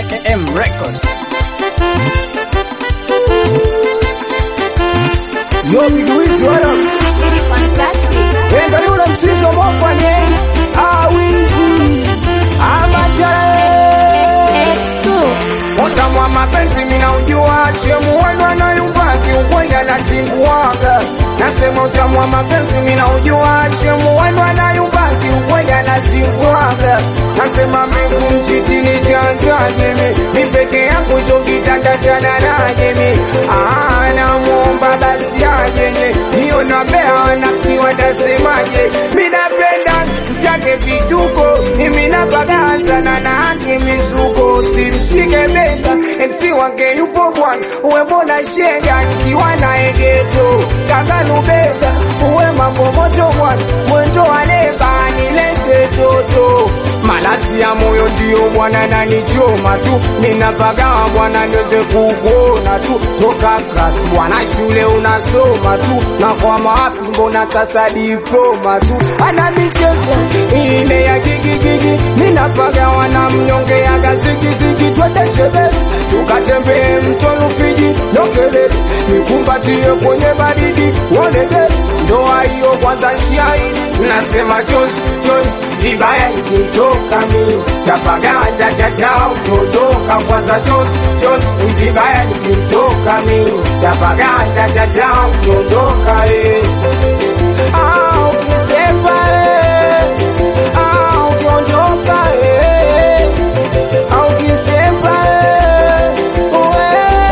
M Records. Yo Big Wiz, what up? Really fantastic. Wenda yule mchizo mofanye awizi amachale X2. Utamu wa mapenzi mina ujua Shemu wenu anayumbaki ukweli anachinguaga Nasema utamu wa mapenzi mina ujua Shemu wenu anayumbaki ukweli anachinguaga Nasema miku mchitini chanjaje mi Mi peke yangu hicho kitanda cha daraje mi Ah namuomba basi ajenye Niyo nambea wanakiwa tasemaje Mi napenda chake vituko Mimi napagaa sana na haki mizuko Simshike bega MC wake yupo bwana Uwe mbona shega nikiwa na egeto Kaka lubega uwe mambo moto bwana Mwendo waleba nilete toto Malasi ya moyo ndio bwana nanichoma tu Ninapagawa bwana niweze kukuona tu Toka class bwana shule unasoma tu Na kwa mawapi mbona sasa diploma tu Ana michezo ile ya gigigigi Ninapagawa na mnyonge ya gazigizigi Twende shebeli tukatembee mto Rufiji Nokelele nikumbatie kwenye baridi Wolele ndoa hiyo kwanza shahidi Nasema chozi chozi vibaya ikitoka mi tapaganda chachao kutoka kwanza chozi chozi vibaya ikitoka mi tapaganda chachao kutoka eh. Ah, ukisema eh. Ah, ukiondoka eh. Ah, ukisema eh. Uwe.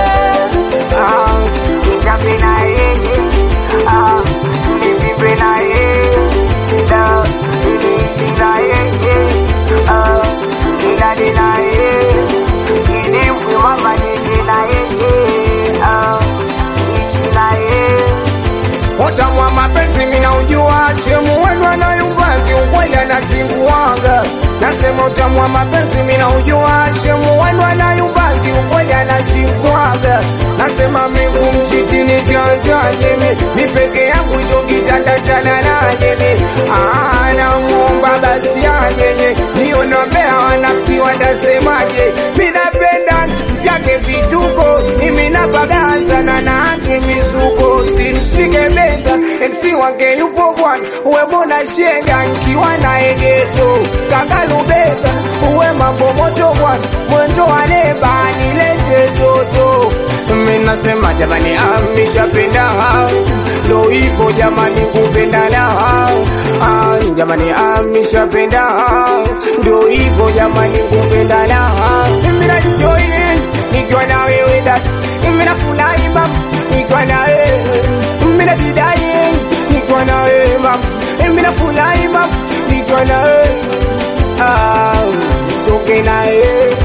Ah, nikape na yeye. Ah, nivimbe na yeye. Da, niliki na yeye. Ah, nilale na yeye. Nilipwe mama nije na yeye. Ah, niishi na yeye. Utamu wa mapenzi mina ujua Shemu wenu anayumbaki ukweli anachinguaga Nasema utamu wa mapenzi mina ujua Shemu wenu anayumbaki ukweli anachinguaga Nasema miku mchitini chanjaje mi Mi peke yangu hicho kitanda cha daraje mi Ah, namuomba basi ajenye Niyo nambea wanakiwa tasemaje Mi napenda chake vituko Mimi napagaa sana na haki mizuko Simshike bega MC wake yupo bwana Uwe mbona shega nikiwa na egeto Kaka lubega uwe mambo moto bwana Mwendo wa leba nilete toto Mimi nasema jamani amishapenda Ndo hivyo jamani kupenda la ah, Jamani amishapenda Ndo hivyo jamani kupenda la Mimi najoin nikiwa na wewe dada Mimi nafurahi mama nikiwa na wewe Mimi najidai nikiwa na wewe mama Mimi nafurahi mama nikiwa na wewe Ah, toke na wewe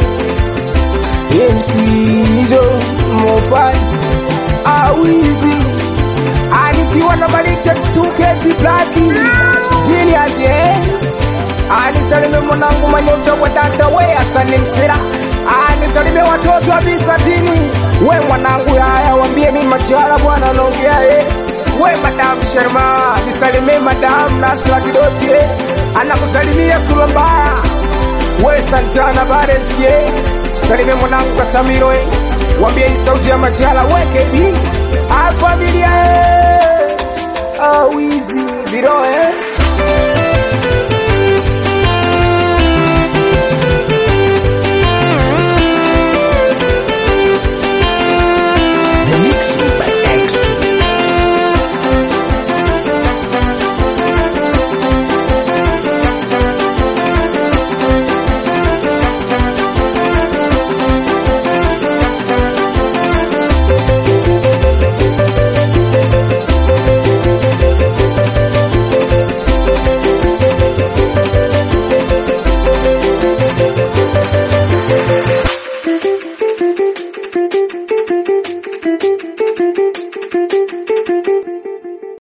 MCzo Mofai Awizi Anikiwa na Malika Tuketi Blaki Genius yeah Anisalime mwanangu manyota wa dada we asani msira Anisalime watoto wa bisatini We mwanangu haya wambie mi machala bwana naongea eh We madam Sharma Nisalime madam Nasra Kidoti eh Anakusalimia sura mbaya We Santana Barents yeah Salime mwanangu Kasamiro eh Wambie hii sauti ya machala weke bi Ah familia eh Ah wizi Viro eh